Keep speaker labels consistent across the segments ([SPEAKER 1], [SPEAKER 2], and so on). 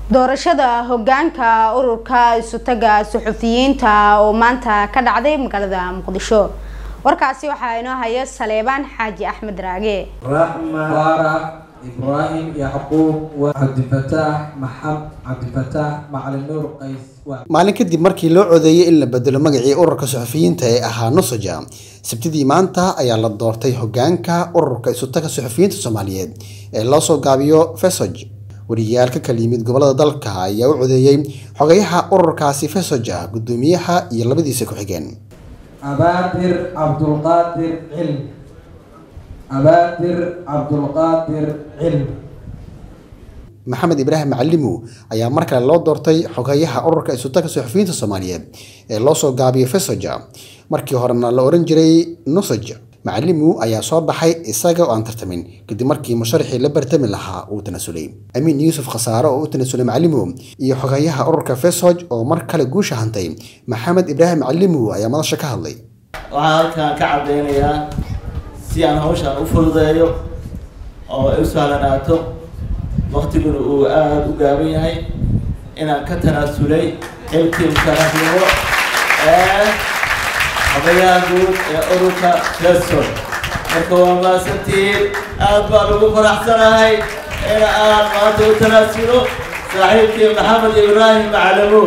[SPEAKER 1] doorashada hogaanka ururka isutaga suxufiyiinta oo maanta ka dhacday magaalada muqdisho warkaasi waxaa inoo haya saleebaan xaaji axmed raage
[SPEAKER 2] raxma faarax ibraahim yacquub waa cabdifataax maxab cabdifataax macalin nuur qays
[SPEAKER 3] maalin kadib markii loo codeeyey in la bedelo magacii ururka suxufiyiinta ee ahaa nusuja sabtidii maanta ayaa la doortay hogaanka ururka isutaga suxufiyiinta soomaaliyeed ee loo soo gaabiyo fesoj wariyaal ka kala yimid gobolada dalka ayaa u codeeyey xogayaha ururkaasi fesoja gudoomiyaha iyo labadiisa ku-xigeen
[SPEAKER 2] abaadir cabdulqaadir cilm abaadir cabdulqaadir cilm
[SPEAKER 3] maxamed ibraahim macalimu ayaa mar kale loo doortay xogayaha ururka isutaga suxufiyiinta soomaaliyeed ee loo soo gaabiyo fesoja markii horena la oran jiray nusaj macalimu ayaa soo baxay isaga oo aan tartamin kadib markii musharaxii la bartami lahaa uu tanasulay amiin yuusuf khasaare oo u tanasulay macalimu iyo xogayaha ururka fesoj oo mar kale guusha hantay maxamed ibraahim macalimu ayaa madasha ka hadlay
[SPEAKER 4] waxaan halkan ka cadeynayaa si aan hawshaan u fududeeyo oo ay u sahlanaato waktiguna uu aada u gaaban yahay inaan ka tanaasulay xilkii musharaxnimo ee xogayaha guud ee ururka fesol marka waa maasantihiin aad baan ugu faraxsanahay in aan maanta u tanaasulo saaxiibkii maxamed ibraahim macalamu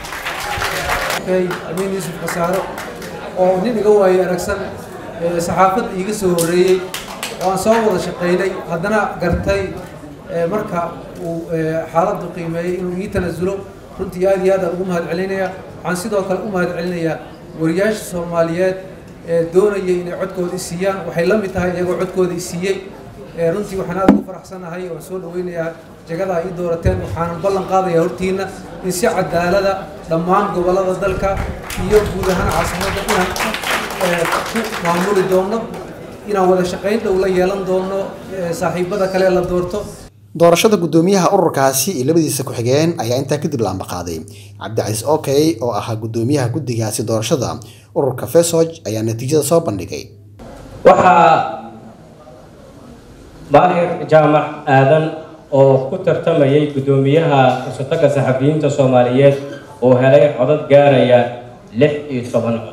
[SPEAKER 5] amiin yuusuf khasaaro oo nin iga waayo aragsan saxaafadda iiga soo horreeyey oo aan soo wada shaqaynay haddana gartay marka uu xaaladdu qiimeeyey inuu ii tanaasulo runtii aad iyo aad aan ugu mahad celinaya waxaan sidoo kale u mahad celinayaa wariyaasha soomaaliyeed ee doonayay inay codkooda i siiyaan waxay la mid tahay iyagoo codkooda i siiyey runtii waxaan aad ugu faraxsanahay waan soo dhaweynayaa jagadaa ii doorateen waxaanan ballan qaadayaa hortiina in si cadaalada dhammaan gobollada dalka iyo guud ahaan caasimadda inaan ku maamuli doono inaan wada shaqayn dhow la yeelan doono saaxiibada kale la doorto
[SPEAKER 3] doorashada gudoomiyaha ururkaasi iyo labadiisa ku-xigeen ayaa intaa kadib laamba qaaday cabdicasiis okey oo ahaa gudoomiyaha guddigaasi doorashada ururka fesoj ayaa natiijada soo bandhigay
[SPEAKER 6] waxaa baahir jaamac aadan oo ku tartamayay gudoomiyaha isutaga saxafiyiinta soomaaliyeed oo helay codad gaaraya lix iyo toban cod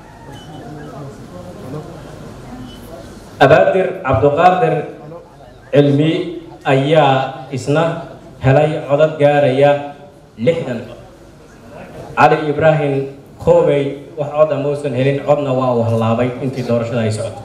[SPEAKER 6] abaadir cabduqaadir cilmi ayaa isna helay codad gaaraya lixdan cod cali ibraahim koobey wax cod amausan helin codna waa uu hallaabay intii doorashada ay socoto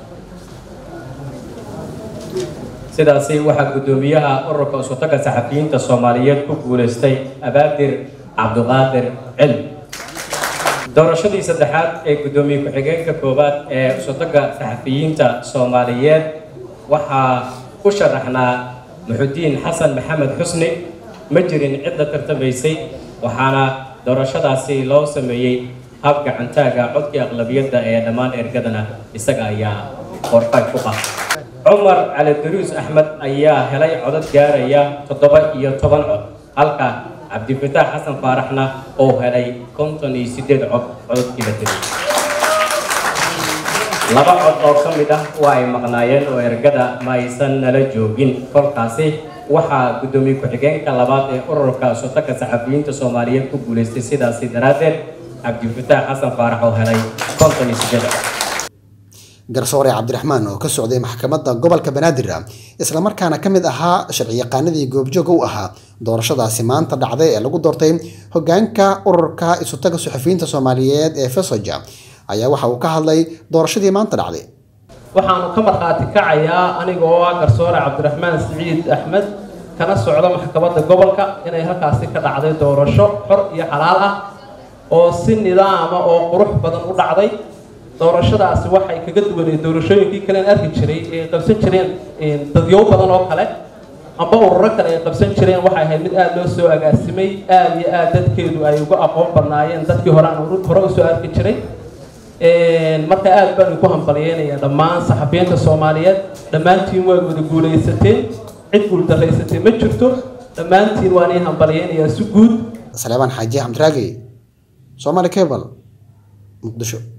[SPEAKER 6] sidaasi waxaa guddoomiyaha ururka isutaga saxafiyiinta soomaaliyeed ku guulaystay abaadir cabduqaadir cilmi doorashadii saddexaad ee guddoomiye ku-xigeenka koowaad ee isutaga saxafiyiinta soomaaliyeed waxaa ku sharaxnaa muxudiin xasan maxamed xusni ma jirin cid la tartamaysay waxaana doorashadaasi loo sameeyey hab gacantaaga codkii aqlabiyadda ee dhammaan ergadana isaga ayaa qorfay ku qaatay cumar cali daruus axmed ayaa helay codad gaaraya toddoba iyo toban cod halka cabdifataax xasan faaraxna oo helay konton iyo sideed cod codadkii la tiriyay laba cod oo ka mid ah waa ay maqnaayeen oo ergada ma aysan nala joogin kolkaasi waxaa guddoomiye ku-xigeenka labaad ee ururka sutaga saxafiyiinta soomaaliyeed ku guulaystay sidaasi daraaddeed cabdifataax xasan faarax oo helay konton iyo sideed cod
[SPEAKER 3] garsoore cabdiraxmaan oo ka socday maxkamadda gobolka banaadir islamarkaana ka mid ahaa sharciyaqaanadii goobjooga u ahaa doorashadaasi maanta dhacday ee lagu doortay hogaanka ururka isutaga suxufiyiinta soomaaliyeed ee fesoja ayaa waxa uu ka hadlay doorashadii maanta dhacday
[SPEAKER 7] waxaanu ka markhaati kacayaa anigoo ah garsoore cabdiraxmaan siciid axmed kana socda maxkamadda gobolka inay halkaasi ka dhacday doorasho xor iyo xalaal ah oo si nidaama oo qurux badan u dhacday doorashadaasi waxay kaga duwaneen doorashooyinkii kalean arki jiray ee qabsan jireen dadyow badan oo kale amba ururo kale ay qabsan jireen waxay ahayd mid aada loo soo agaasimay aada iyo aada dadkeedu ay uga aqoon badnaayeen dadkii hore aan hore usoo arki jiray marka aada baan ku hambalyeynaya dhammaan saxafiyiinta soomaaliyeed dhammaantiin waad wada guulaysateen cid guuldarraysatay ma jirto dhammaantiin waan ii hambalyeynayaa si guud
[SPEAKER 3] saleebaan xaaji xamdiraage soomaali cable muqdisho